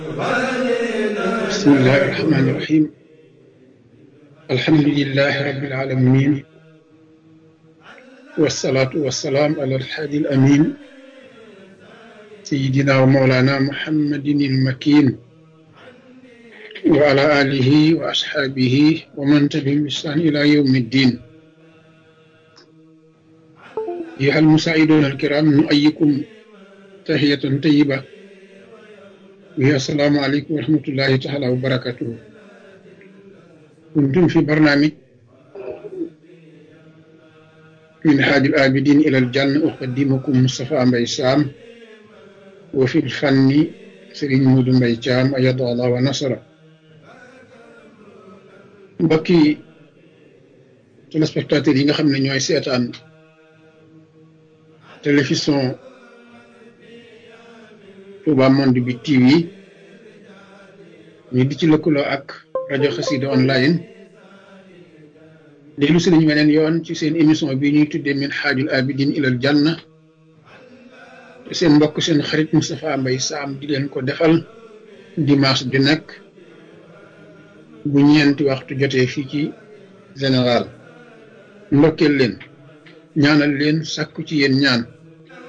بسم الله الرحمن الرحيم الحمد لله رب العالمين والصلاة والسلام على الحادي الأمين سيدنا ومولانا محمد المكين وعلى آله وأصحابه ومن تبعهم بإحسان إلى يوم الدين أيها المساعدون الكرام نؤيكم تحية طيبة وهي السلام عليكم ورحمة الله تعالى وبركاته كنتم في برنامج من حاج الآبدين إلى الجنة أقدمكم مصطفى مبي سام وفي الفن سرين مود مبي جام أيد الله ونصره mbokki téléspectateurs yi nga xam ne ñooy seetaan télévision Touba Monde bi TV ñu di ci lëkkaloo ak rajo Xassida online dellu si nañu weneen yoon ci seen émission bi ñuy tuddee min xaajul abidin ilal janna te seen mbokk seen xarit Moustapha Mbaye Sam di leen ko defal dimanche bi nekk bu ñeenti waxtu jotee fii ci général ndokkeel leen ñaanal leen sàkku ci yéen ñaan